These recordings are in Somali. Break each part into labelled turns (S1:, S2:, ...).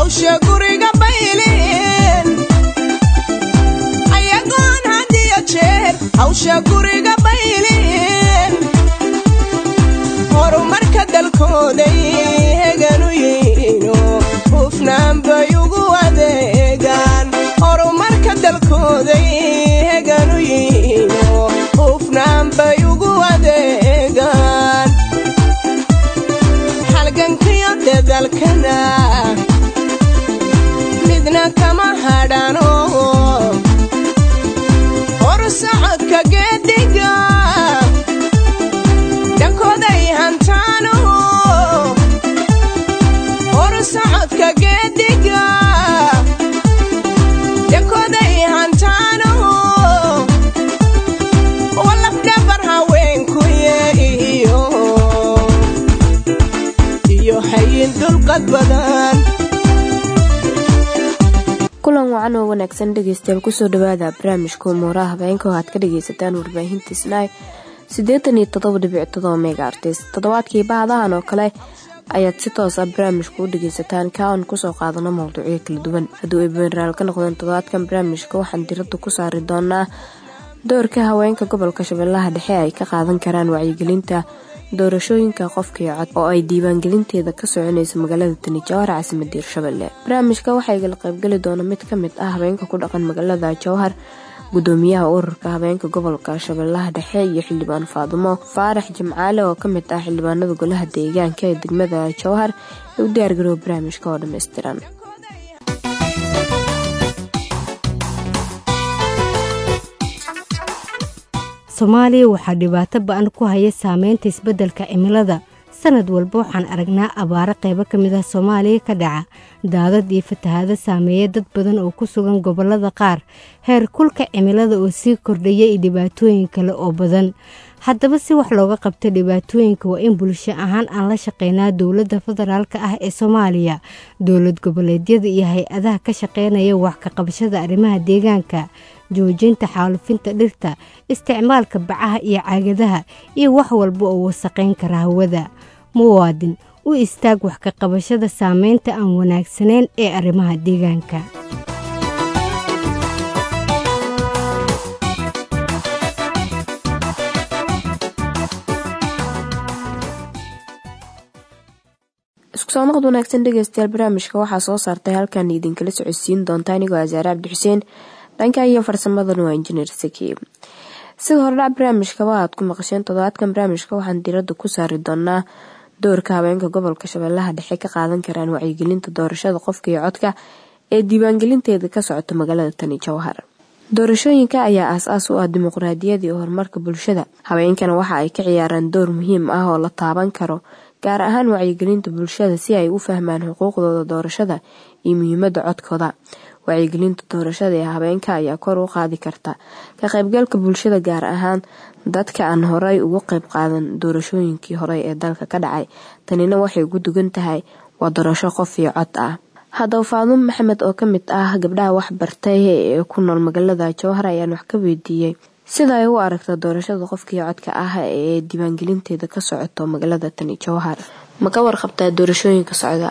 S1: hawsha guriga baylin ayagoon hadiyo jeer hawsha guriga baylin horumarka dalkooday heganu yihiino hufnaan bay ugu adeegaan horumarka dalkooday heganu yihiino hufnaan bay ugu adeegaan halgankiyo dadalkana midna kama hadhano horsocodka geediga dhankooday hantaano horsocodka geediga dhankooday hantaano walafdhabar haweenkuye iyo iyo hayin dulqad badan
S2: kulan wacan oo wanaagsan dhegeystayaal kusoo dhawaada barnaamijka umuuraha habeenka oo aad ka dhageysataan warbaahinta snai siddeetan iyo toddoba dhibic todoba mega artis toddobaadkii bahadahan oo kale ayaad si toos ah barnaamijka u dhageysataan ka aan kusoo qaadano mowduucyo kala duwan hadduu ay beneraal ka noqdeen toddobaadkan barnaamijka waxaan diradda ku saari doonaa doorka haweenka gobolka shabeellaha dhexe ay ka qaadan karaan wacyigelinta doorashooyinka qofkii cod oo ay diiwaangelinteeda ka soconayso magaalada tani jawhar caasimada hirshabelle barnaamijka waxaa igala qaybgeli doona mid ka mid ah haweenka ku dhaqan magaalada jawhar gudoomiyaha ururka haweenka gobolka shabeellaha dhexe iyo xildhibaan faadumo faarax jimcaale oo ka mid ah xildhibaanada golaha deegaanka ee degmada jawhar ee u diyaargarooba barnaamijka oo dhammaystiran
S3: soomaaliya waxaa dhibaato ba-an ku haya saameynta isbeddelka cimilada sanad walba waxaan aragnaa abaaro qaybo ka mid ah soomaaliya ka dhaca daadad iyo fatahaado saameeya dad badan oo ku sugan gobollada qaar heer kulka cimilada oo sii kordhaya iyo dhibaatooyin kale oo badan haddaba si wax looga qabto dhibaatooyinka waa in bulsho ahaan aan la shaqeynaa dowladda federaalk ah ee soomaaliya dowlad goboleedyada iyo hay-adaha ka shaqeynaya wax ka qabashada arrimaha deegaanka joojinta xaalufinta dhirta isticmaalka bacaha iyo caagadaha iyo wax walba oo wasaqayn kara hawada muwaadin u istaag wax ka qabashada saameynta aan wanaagsanayn ee arrimaha deegaanka
S2: isku soo noqod wanaagsan dhegeystayaal barnaamijka waxaa soo saartay halkan idinkala socodsiin doonta anigoo asaare cabdixuseen dhanka iyo farsamadana waa injineer saki sida hordhac barnaamijkaba aad ku maqasheen toddobaadkan barnaamijka waxaan diradda ku saari doonaa doorka haweenka gobolka shabeellaha dhexe ka qaadan karaan wacyigelinta doorashada qofka iyo codka ee diiwaangelinteeda ka socota magaalada tani jowhar doorashooyinka ayaa aas-aas u ah dimuqraadiyada iyo horumarka bulshada haweenkana waxa ay ka ciyaaraan door muhiim ah oo la taaban karo gaar ahaan wacyigelinta bulshada si ay u fahmaan xuquuqdooda doorashada iyo muhiimada codkooda wacyigelinta doorashada ee habeenka ayaa kor u qaadi karta ka qaybgalka bulshada gaar ahaan dadka aan horay ugu qayb qaadan doorashooyinkii horey ee dalka ka dhacay tanina waxay ugu dugan tahay waa doorasho qof iyo cod ah haddaba faadumo maxamed oo ka mid ah gabdhaha wax bartay ee ku nool magaalada jowhar ayaan wax ka weydiiyey sida ay u aragta doorashada qofkii codka ah ee diiwaangelinteeda ka socoto magaalada tani jowhar ma ka warqabtaa doorashooyinka socda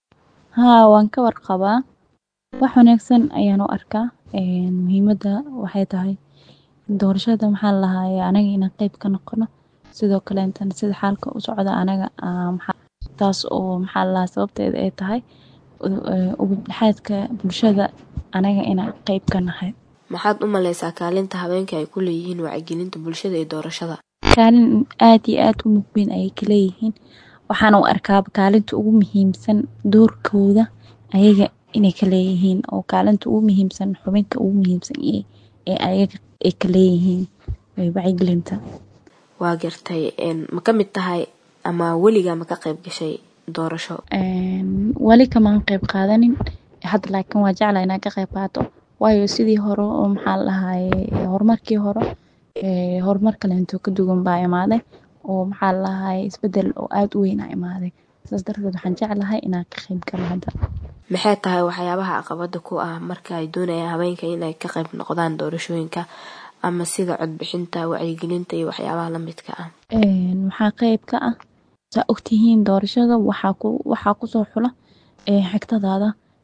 S4: haa waan ka warqabaa wax wanaagsan ayaan u arkaa muhiimada waxay tahay doorashada maxaa lahaye anaga inaan qeyb ka noqono sidoo kaleetana sida xaalka u socda anaga taas oo maxaa lalahaa sababteeda ay tahay ubadhaxaadka bulshada anaga inaan qeyb ka nahay
S2: maxaad u maleysaa kaalinta habeenka ay ku leeyihiin wacyigelinta bulshada ee doorashada
S4: kaalin aad iyo aad u mugweyn ayay ka leeyihiin waxaana u arkaaba kaalinta ugu muhiimsan doorkooda ayaga inay ka leeyihiin oo kaalinta ugu muhiimsan xubinka ugu muhiimsan ee ayaga ay ka leeyihiin wacyigelinta
S2: waa gartay ma ka mid tahay ama weligaa ma ka qayb gashay doorasho
S4: weli kamaan qayb qaadanin hadda laakiin waa jecla inaan ka qayb qaato waayo sidii hore oo maxaa lahaye horumarkii hore horumar kaleento ka duwan baa imaaday oo maxaa lahaye isbedel oo aada u weyn a imaaday saas darteed waxaan jeclahay inaan ka qayb galo hadda
S2: maxay tahay waxyaabaha caqabada ku ah marka ay doonayaan haweenka inay ka qayb noqdaan doorashooyinka ama sida codbixinta wacyigelinta iyo waxyaabaha lamidka ah
S4: waxaa qeyb ka ah saa ogtihiin doorashada waxaa kusoo xula xigtadaada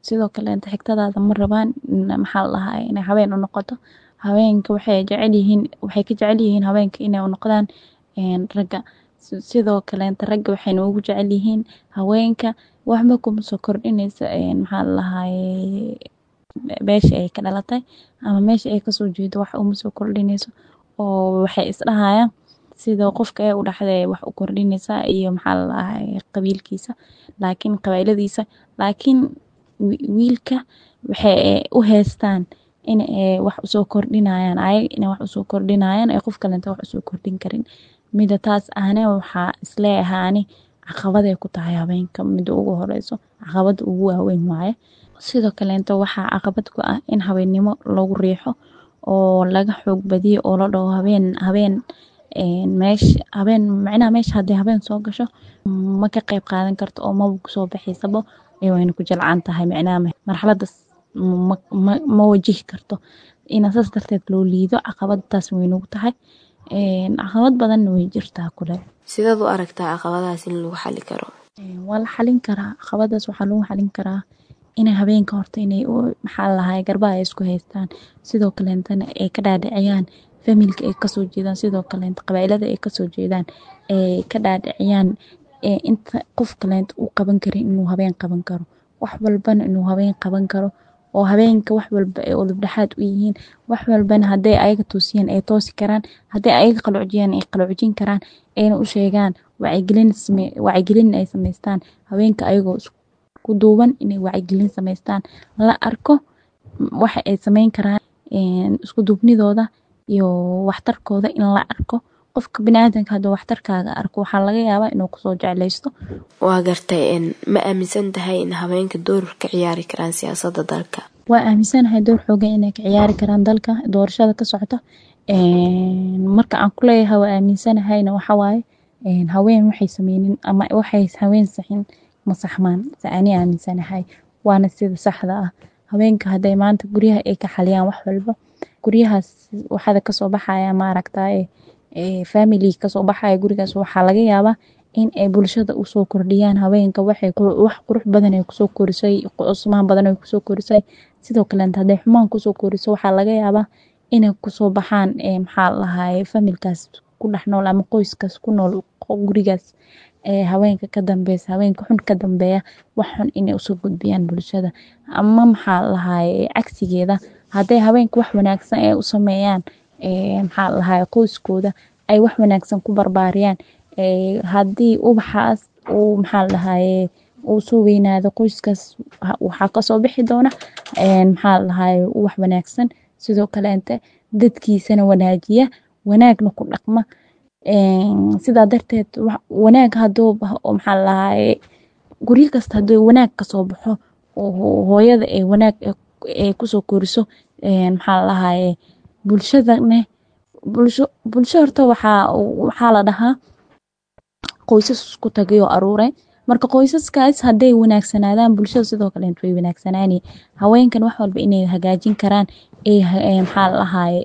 S4: sidoo kaleenta xigtadaada ma rabaan maxaa la dhahaa inay habeen u noqoto haweenka waxay jecel yihiin waxay ka jecel yihiin haweenka inay u noqdaan ragga sidoo kaleenta ragga waxayna ugu jecel yihiin haweenka waxba kuma soo kordhinaysa maxaa la dhahaye meesha ay ka dhalatay ama meesha ay kasoo jeedo wax uma soo kordhinayso oo waxay isdhahayaan sida qofka ee u dhaxday wax u kordhinaysaa iyo maxaa la dhahaye qabiilkiisa laakiin qabiiladiisa laakiin wiilka waxay u haystaan in ay wax usoo kordhinayaan ayaga inay wax usoo kordhinayaan ee qof kalenta wax usoo kordhin karin mida taas ahne waxaa isleeyahay ani caqabaday ku tahay haweenka mida ugu horeyso caqabada ugu waaweyn waaye sidoo kaleenta waxaa caqabad ku ah in habeennimo lagu riixo oo laga xoog badiyo oo la dhaho habeen habeen meesha habeen macnaha meesha haddii habeen soo gasho ma ka qayb qaadan karto oo maba kusoo baxaysaba wayna ku jilcan tahay macnaha marxaladaas ma wajihi karto ina saas darteed loo liido caqabadtaas way nagu tahay caqabad badanna way jirtaa kule
S2: sidaad u aragtaa caqabadahaas in lagu xali karo
S4: waa la xalin karaa caqabadaas waxaa lagu xalin karaa inay habeenka horta inay maxaa lahaay garbaha ay isku haystaan sidoo kaleentana ay ka dhaadhiciyaan familka ay kasoo jeedaan sidoo kaleenta qabailada ay kasoo jeedaan ay ka dhaadhiciyaan inta qof kaleenta uu qaban karin inuu habeen qaban karo wax walbana inuu habeen qaban karo oo habeenka wax walba ay udubdhexaad u yihiin wax walbana hadday ayaga toosiyaan ay toosi karaan hadday ayaga qalocjiyaan ay qalocjin karaan ayna u sheegaan wacyigelin ay samaystaan haweenka ayagoo isku duuban inay wacyigelin samaystaan la arko waxa ay samayn karaan isku duubnidooda iyo waxtarkooda in la arko qofka biniaadanka hadduu waxtarkaaga arko waxaa laga yaabaa inuu kusoo jeclaysto
S2: waa gartay ma aaminsan tahay in haweenka door ka ciyaari karaan siyaasadda dalka
S4: waa aaminsanahay door xoogan inay ka ciyaari karaan dalka doorashada ka socota marka aan ku leeyahay waa aaminsanahayna waxawaaye haween waxay sameynin ama waxay haween saxin ma saxmaan se ani aaminsanahay waana sida saxda ah haweenka hadday maanta guryaha ay ka xaliyaan wax walba guryahaas waxaada kasoo baxaya maaragtaye family kasoo baxaya gurigaas waxaa laga yaabaa in ay bulshada usoo kordhiyaan haweenka waxay wax qurux badan ay kusoo korisay cusmaan badan ay kusoo korisay sidoo kaleenta hadday xumaan kusoo koriso waxaa laga yaabaa inay kusoo baxaan maxaa lahaye familkaas ku dhex nool ama qoyskaas ku nool gurigaas haweenka ka dambeysa haweenka xun ka dambeeya wax xun inay usoo gudbiyaan bulshada ama maxaa lahaye cagsigeeda hadday haweenka wax wanaagsan ay u sameeyaan maxaa lahaye qoyskooda ay wax wanaagsan ku barbaariyaan haddii ubaxaas uu maxaa lahaye uu soo weynaado qoyskaas waxaa kasoo bixi doona maxaa lahaye wax wanaagsan sidoo kaleente dadkiisana wanaajiya wanaagna ku dhaqma sidaa darteed wanaag haduu maxaa lahaye guryo kasta haduu wanaag kasoo baxo hooyada ee wanaag ay kusoo koriso maxaa lahaye bulshadane bulsho bulsho horta waxaa waxaa la dhahaa qoysas isku tagay oo aruuray marka qoysaskaas hadday wanaagsanaadaan bulshada sidoo kaleent way wanaagsanaani haweenkan wax walba inay hagaajin karaan maxaa lahaye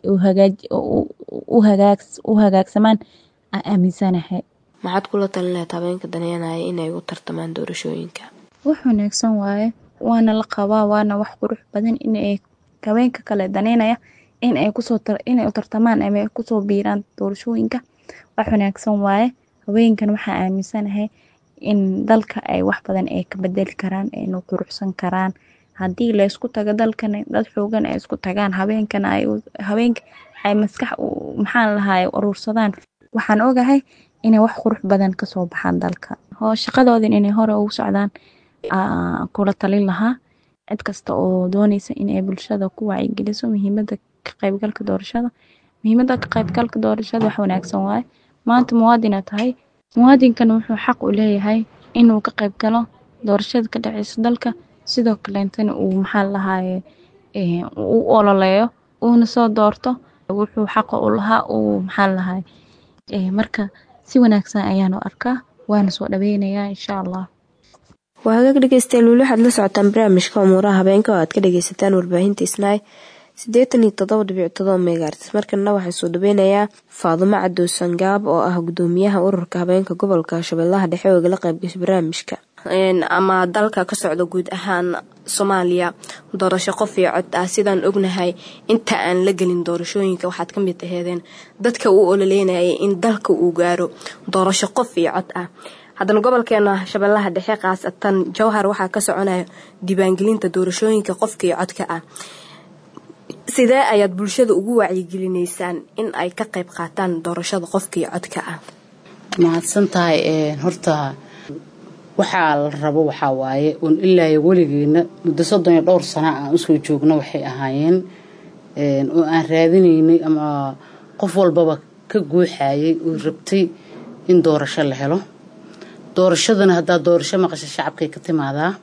S4: u hagaagsamaan aaminsanahay
S2: maxaad kula talin lahayd haweenka daneynaya inay u tartamaan doorashooyinka
S4: wax wanaagsan waaye waana la qabaa waana wax qurux badan inay haweenka kale daneynaya in ay kusoo inay u tartamaan ama ay kusoo biiraan doorashooyinka wax wanaagsan waaye haweenkan waxaa aaminsanahay in dalka ay wax badan ay ka bedeli karaan ayna quruxsan karaan haddii laysku tago dalkan dad xoogan ay isku tagaan haweenkan ay haweenka ay maskax maxaan lahaay uruursadaan waxaan ogahay inay wax qurux badan kasoo baxaan dalka hoo shaqadoodin inay hore ugu socdaan kula talin lahaa cid kasta oo dooneysa inay bulshada ku wacyigeliso muhiimada ka qaybgalka doorashada muhiimada ka qaybgalka doorashada wax wanaagsan waaye maanta muwaadina tahay muwaadinkan wuxuu xaq u leeyahay inuu ka qayb galo doorashada ka dhaceysa dalka sidoo kaleentana uu maxaa lahaye u ololeeyo uuna soo doorto wuxuu xaqa u lahaa uu maxaa lahaye marka si wanaagsan ayaanu arkaa waana soo dhaweynayaa insha allah
S2: waa hagaag dhegeystayaal weli waxaad la socotaan barnaamijka umuuraha habeenka oo aad ka dhageysataan warbaahinta isnaay siddeetan iyo toddoba dhibic todoba megaartis markana waxaa soo dhaweynayaa faadumo cadow sangaab oo ah gudoomiyaha ururka habeenka gobolka shabeellaha dhexe oo igala qaybgashay barnaamijka ama dalka ka socda guud ahaan soomaaliya doorasho qof iyo cod ah sidaan ognahay inta aan la gelin doorashooyinka waxaad ka mid aheedeen dadka uu ololeynayay in dalka uu gaaro doorasho qof iyo cod ah haddana gobolkeena shabeellaha dhexe khaasatan jowhar waxaa ka soconaya diiwaangelinta doorashooyinka qofka iyo codka ah sidee ayaad bulshada ugu wacyigelineysaan in ay ka qayb qaataan doorashada qofka iyo codka ah
S5: mahadsan tahay horta waxaa la rabo waxaa waaye un ilaa weligeena muddo soddon iyo dhowr sana aan usoo joogno waxay ahaayeen oo aan raadinaynay ama qof walbaba ka guuxayay oo rabtay in doorasho la helo doorashadana haddaa doorasho maqasha shacabkay ka timaadaa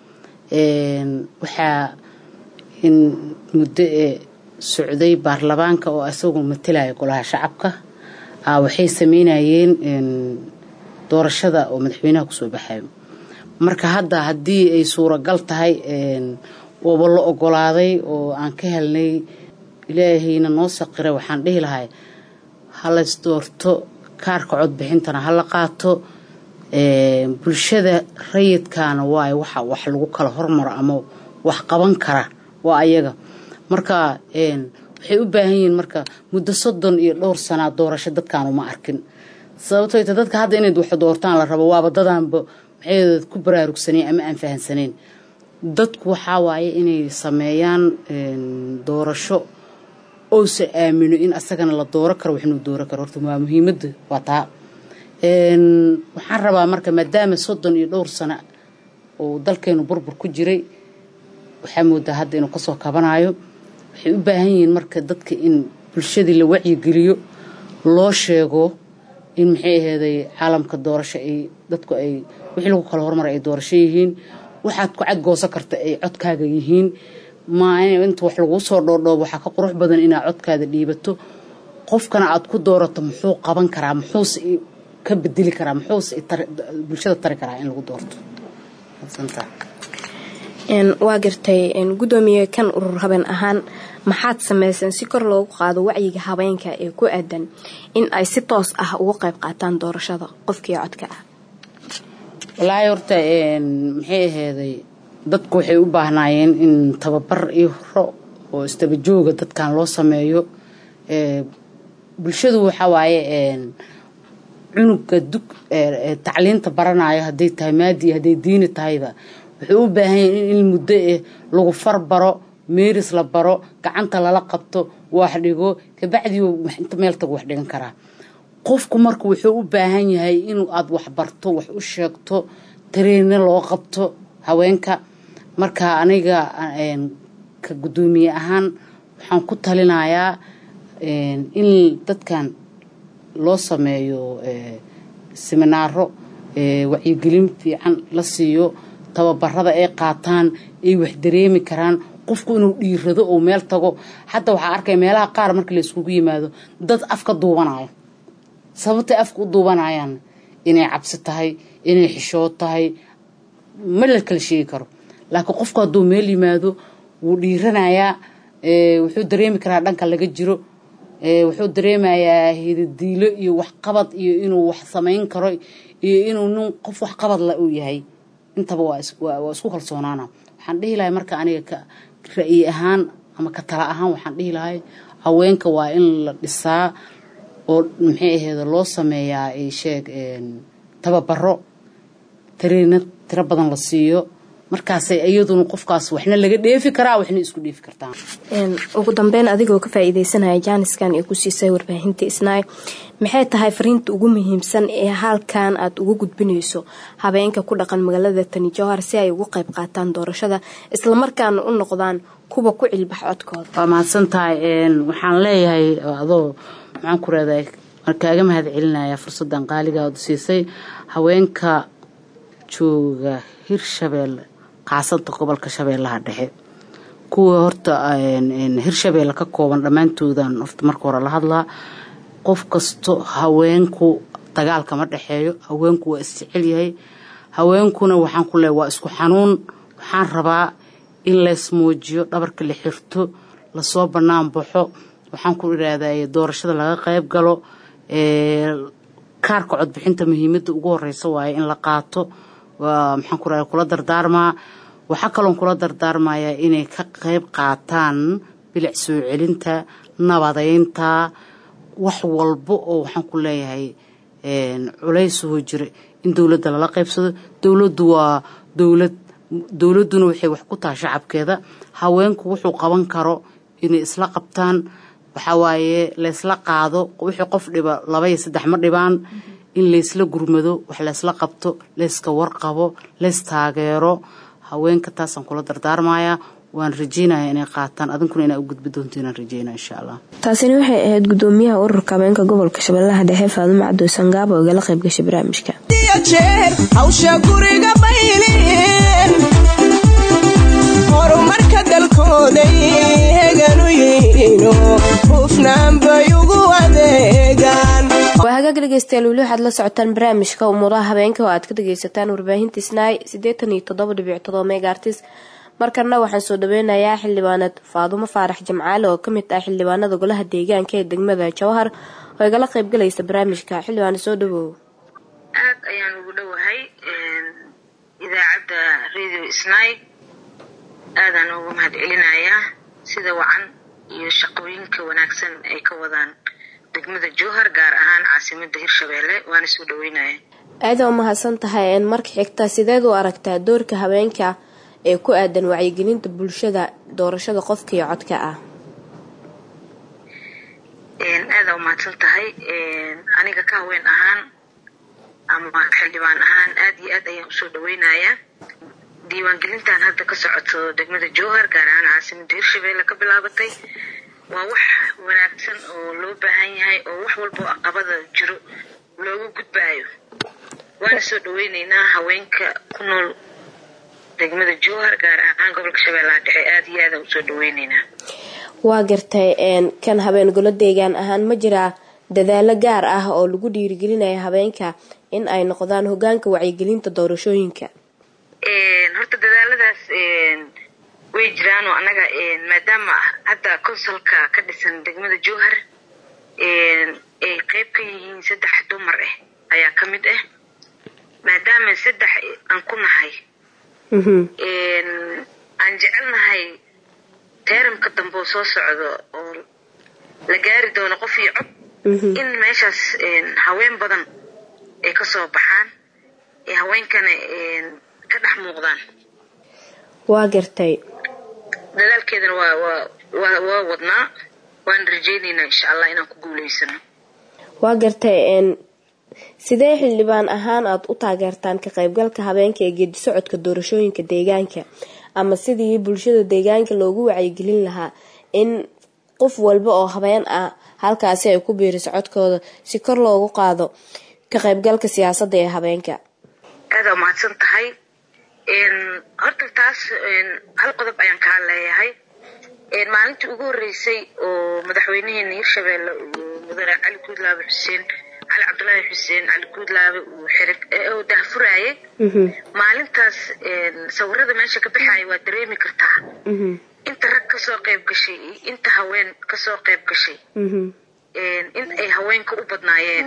S5: waxaa in muddo ee socday baarlamaanka oo isagoo matalaya golaha shacabka waxay sameynayeen doorashada oo madaxweynaha kusoo baxayo marka hadda haddii ay suuragal tahay ooba la ogolaaday oo aan ka helnay ilaahayna noo saqiray waxaan dhihi lahay halays doorto kaarka codbixintana hala qaato bulshada rayidkaana waayo waxa wax lagu kala hormaro ama wax qaban kara waa ayaga marka waxay u baahan yihiin marka muddo soddon iyo dhowr sanaa doorasho dadkaan uma arkin sababtoo ta dadka hadda inayd wax doortaan la rabo waaba dadaanba maxay ku baraarugsaneen ama aan fahansaneen dadku waxaa waaye inay sameeyaan doorasho ousa aamino in asagana la dooro karo waxinuu dooro karo horta waa muhiimadda waa taa waxaan rabaa marka maadaama soddon iyo dhowr sano oo dalkeenu burbur ku jiray waxaa moodaa hadda inuu kasoo kabanayo waxay u baahan yihiin marka dadka in bulshadii la wacyigeliyo loo sheego in maxay aheeday caalamka doorasho ay dadku ay wixii lagu kala hormaray ay doorasho yihiin waxaad ku cadgoosan karta ay codkaaga yihiin ma inta wax laguu soo dhoodhoobo waxaa ka qurux badan inaad codkaada dhiibato qofkana aad ku doorato muxuu qaban karaa muxuuse ka bedeli karaa muxuuse bulshada tari karaa in lagu doorto
S2: waa gartay gudoomiye kan urur habeen ahaan maxaad sameyseen si kor loogu qaado wacyiga habeenka ee ku aadan in ay si toos ah uga qayb qaataan doorashada qofkii codka ah
S5: walaahi horta maxay aheeday dadku waxay u baahnaayeen in tababar iyo horo oo istabajooga dadkan loo sameeyo bulshadu waxaa waaye cunuga dug tacliinta baranayo hadday tahay maadi iyo hadday diini tahayba wuxuu u baahan yahay in muddo eh lagu farbaro meeris la baro gacanta lala qabto wax dhigo kabacdii inta meel tagu wax dhigan karaa qofku marka wuxuu u baahan yahay inuu aada wax barto wax u sheegto tareenne loo qabto haweenka marka aniga ka guddoomiye ahaan waxaan ku talinayaa in dadkan loo sameeyo siminaaro wacyigelin fiican la siiyo tababarada ay qaataan ay wax dareemi karaan qofku inuu dhiirado oo meel tago hadda waxaa arkaya meelaha qaar marka la iskugu yimaado dad afka duubanayo sababtay afka u duubanayaan inay cabsi tahay inay xishood tahay ma la kala sheegi karo laakiin qofku hadduu meel yimaado wuu dhiiranayaa wuxuu dareemi karaa dhanka laga jiro wuxuu dareemayaa hidadiilo iyo waxqabad iyo inuu wax samayn karo iyo inuu nin qof waxqabad la uu yahay intaba waa isku kalsoonaana waxaan dhihi lahay marka aniga ka ra'yi ahaan ama ka tala ahaan waxaan dhihi lahay haweenka waa in la dhisaa oo maxay aheeda loo sameeyaa sheeg tababaro tareena tiro badan la siiyo markaasay iyaduna qofkaas waxna laga dheefi karaa waxna isku dheefi kartaa
S2: ugu dambeyn adigoo ka faa-iideysanaya jaaniskan ee ku siisay warbaahinta isnaay maxay tahay fariinta ugu muhiimsan ee halkan aad ugu gudbinayso habeenka ku dhaqan magaalada tani jowhar si ay ugu qayb qaataan doorashada islamarkaana u noqdaan kuwa ku cilbax codkooda
S5: waa mahadsan tahay waxaan leeyahay adoo maxaan ku reedahay kaaga mahad celinaya fursadan qaaliga ood siisay haweenka jooga hirshabeelle qaasada gobolka shabeellaha dhexe kuwa horta hirshabeelle ka kooban dhammaantoodan horta marka hore la hadlaa qof kasto haweenku dagaalka ma dhexeeyo haweenku waa isjecel yahay haweenkuna waxaan ku leehay waa isku xanuun waxaan rabaa in leys muujiyo dhabarka la xirto lasoo bannaan baxo waxaan ku idhaahday doorashada laga qayb galo kaarka codbixinta muhiimadda ugu horeysa waaye in la qaato waa maxaan ku rahay kula dardaarmaa waxaa kaloon kula dardaarmayaa inay ka qayb qaataan bilic soo celinta nabadeynta wax walba oo waxaan ku leeyahay culaysahoo jira in dowladda lala qaybsado dowladdu waa dowlad dowladduna waxay wax ku taha shacabkeeda haweenku wuxuu qaban karo inay isla qabtaan waxaa waaye laysla qaado wixii qof dhiba laba iyo saddex ma dhibaan in laysla gurmado wax laysla qabto layska warqabo lays taageero haweenka taasaan kula dardaarmayaa waan rajeynaya inay qaataan adinkuna inaa u gudbi doonto inaan rajeynaya insha allah
S2: taasina waxay ahayd gudoomiyaha ururka habeenka gobolka shabeellaha dhexe faadumo cabdoosan gaabo oo igala qayb gashay barnaamijka
S1: jeer hawsha guriga baylin horumarka dalkooday heganu yihiino hufnaan bay ugu adeegaan
S2: waa hagaag dhegeystayaal weli waxaad la socotaan barnaamijka umuuraha habeenka oo aad ka dhageysataan warbaahinta snaai siddeetan iyo toddoba dhibic todoba megaartis markana waxaan soo dhaweynayaa xildhibaanad faadumo faarax jamcaale oo kamid ah xildhibaanada golaha deegaanka ee degmada jawhar oo igala qaybgalaysa barnaamijka xildhibaana soo dhawow
S6: aad ayaan ugu dhowahay idaacadda radio snai aadaan ugu mahad celinayaa sida wacan iyo shaqooyinka wanaagsan ay ka wadaan degmada jowhar gaar ahaan caasimada hirshabeelle waana soo dhaweynaya
S2: aada u mahadsan tahay marka xigta sideed u aragtaa doorka haweenka ee ku aadan wacyigelinta bulshada doorashada qofka iyo codka ah
S6: aada umahadsan tahay aniga ka haween ahaan ama xildhibaan ahaan aada iyo aad ayaan usoo dhaweynayaa diiwaangelintan hadda ka socoto degmada jowhar gaar ahaan caasimada hirshabeelle ka bilaabatay waa wax wanaagsan oo loo baahan yahay oo wax walbao aqabada jiro looga gudbaayo waana soo dhaweyneynaa haweenka ku nool degmada jowhar gaar ahaan gobolka shabeellaha dhexe aada iyo aadaan usoo dhaweyneynaa
S2: waa gartay kan habeen golo deegaan ahaan ma jiraa dadaalo gaar ah oo lagu dhiirigelinaya habeenka in ay noqdaan hogaanka wacyigelinta doorashooyinka
S6: horta dadaaladaas way jiraan oo annaga maadaama hadda consulka ka dhisan degmada jowhar ay qeyb ka yihiin saddex dumar ah ayaa ka mid ah maadaama saddex aan ku nahay aan jecelnahay teeramka dambe oo soo socdo oo la gaari doono qof iyo cod in meeshaas haween badan ay ka soo baxaan ee haweenkana ka dhex muuqdaan
S2: waa gartay
S6: dadaalkeedana waa waa waa waa wadnaa waan rajeyneynaa insha allah inaan ku guuleysano
S2: waa gartay sidee xildhibaan ahaan aada u taageertaan ka qaybgalka habeenka ee geedi socodka doorashooyinka deegaanka ama sidii bulshada deegaanka loogu wacyigelin lahaa in qof walba oo habeen ah halkaasi ay ku biiriso codkooda si kor loogu qaado ka qaybgalka siyaasadda ee habeenka
S6: aada umahadsan tahay horta taas hal qodob ayaan kaa leeyahay maalintii ugu horeysay oo madaxweynaheena hirshabeelle mudane cali guudlaabe xuseen cali cabdulaahi xuseen cali guudlaabe uu xiri dahfuraayay maalintaas sawirada meesha ka baxaaya waa dareemi kartaa inta rag kasoo qayb gashay iyo inta haween kasoo qayb gashay in ay haweenka u badnaayeen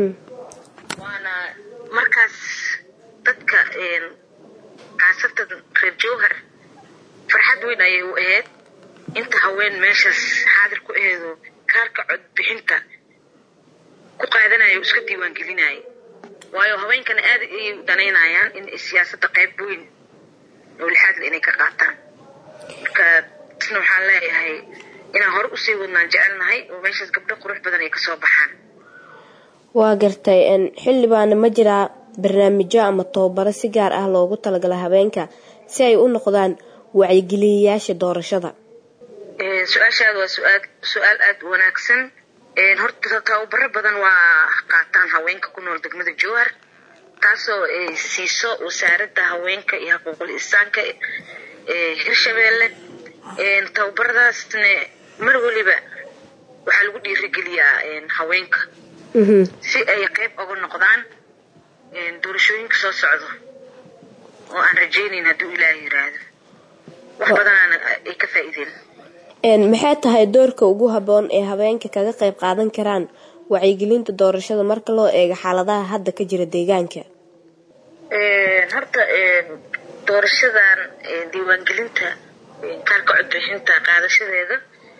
S6: waana markaas dadka kaasatan reer jowhar farxad weyn ayay u ahayd inta haween meeshaas xaadir ku aheedo kaarka codbixinta ku qaadanayo iska diiwaangelinaya waayo haweenkana aad ayay u danaynayaan in siyaasadda qayb weyn oo lixaadle inay ka qaataan marka isna waxaan leeyahay inaan hore usii wadnaan jecelnahay oo meeshaas gabdho qurux badan ay kasoo baxaan
S2: waa gartay xildhibaana ma jiraa barnaamijyo ama tababaro si gaar ah loogu talagala habeenka si ay u noqdaan wacyigeliyayaasha doorashada
S6: su-aashaada waa suaal su-aal aada u wanaagsan horta tababaro badan waa qaataan haweenka ku nool degmada jowhar taasoo siiso wasaaradda haweenka iyo xuquuqul insaanka ee hirshabeelle tababaradaasna mar weliba waxaa lagu dhiirigeliyaa haweenka si ay qeyb oga noqdaan doorashooyinka soo socdo oo aan rajeynayn hadduu ilaaha yiraahdo wax badanaana ay ka faa-iideen
S2: maxay tahay doorka ugu haboon ee habeenka kaga qayb qaadan karaan wacyigelinta doorashada marka loo eego xaaladaha hadda ka jira deegaanka
S6: horta doorashadan diiwaangelinta kaarka codbixinta qaadashadeeda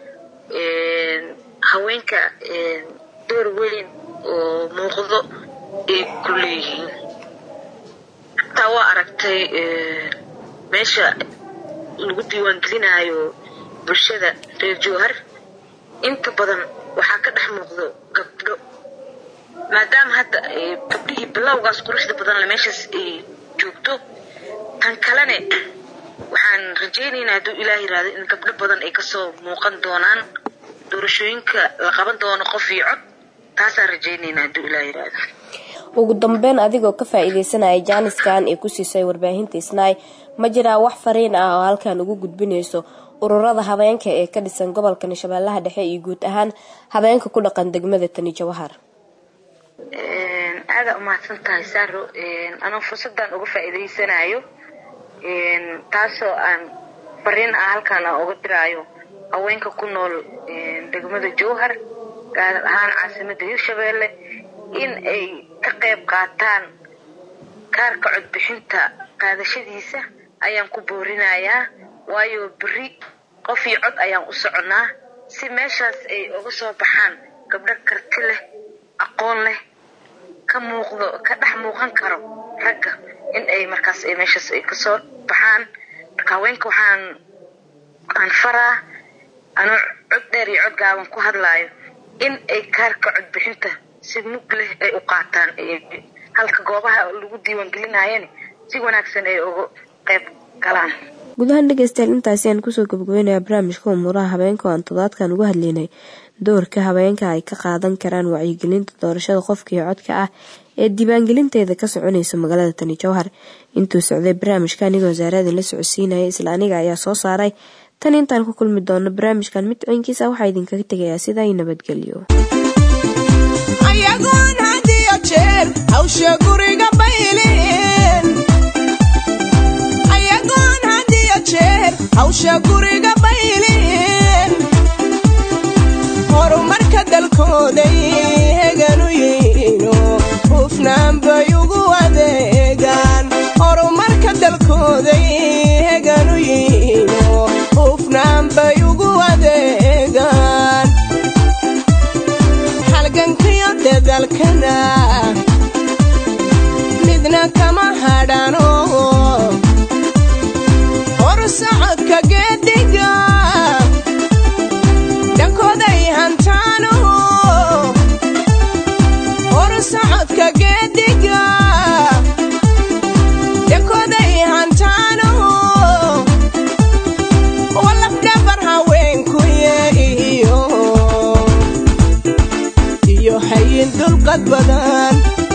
S6: haweenka door weyn oo muuqdo ay ku leeyihiin hataa waa aragtay meesha lagu diiwaangelinayo bulshada reer jowhar inta badan waxaa ka dhex muuqdo gabdho maadaama hadda gabdhihii bilowgaas quruxda badan le meeshaas ay joogto tan kalene waxaan rajaynaynaa hadduu ilaah yiraahdo in gabdho badan ay kasoo muuqan doonaan doorashooyinka la qaban doono qof iyo cod taasaan rajaynaynaa hadduu ilaah yiraahdo
S2: ugu dambeyn adigoo ka faa-iideysanaya jaaniskan ee ku siisay warbaahinta isnaay ma jiraa wax fariin ah oo halkan ugu gudbinayso ururada habeenka ee ka dhisan gobolka shabeellaha dhexe iyo guud ahaan habeenka ku dhaqan degmada tani jawahar
S6: aada umahadsan tahay saro anoo fursadan uga faa-iideysanayo taasoo aan fariin ah halkaan aan uga diraayo haweenka ku nool degmada jowhar gaar ahaan caasimada hirshabeelle in ay ka qayb qaataan kaarka codbixinta qaadashadiisa ayaan ku boorinayaa waayo beri qof iyo cod ayaan u soconaa si meeshaas ay uga soo baxaan gabdho karti leh aqoon leh ka muuqdo ka dhex muuqan karo ragga in ay markaas ay meeshaas ay kasoo baxaan marka haweenka waxaan aan faraa anuu cod dheer iyo cod gaaban ku hadlaayo in ay kaarka codbixinta si mug leh ay u qaataan halka goobaha lagu diiwaangelinayana si wanaagsan ay uga qayb galaan
S2: gudahaan dhegeystayaal intaasi aan kusoo gabagabeynaya barnaamijka umuuraha habeenka oo aan todobaadkan uga hadlaynay doorka habeenka ay ka qaadan karaan wacyigelinta doorashada qofka iyo codka ah ee diiwaangelinteeda ka soconaysa magaalada tani jowhar intuu socday barnaamijka anigoo wasaarada la socodsiinaya isla aniga ayaa soo saaray tan intaan ku kulmi doono barnaamijkan mid ciinkiisa waxaa idinkaga tegayaa sidaa nabadgelyo
S1: ayagoon had iyo jeer hawsha guriga bayleen ayagoon had iyo jeer hawsha guriga bayleen horumarka dalkooday heganu yihiino hufnaan bay ugu adeegaan horumarka dalkooday heganu yihiino hufnaan bay ugu adeegaan halgankiyo dadalkana midna kama hadhano hor socodka geedhiga dhankooday hantaano hor socodka geedhiga dhankooday hantaano walafdhabar haweenkuye iyo iyo hayin dulqad badan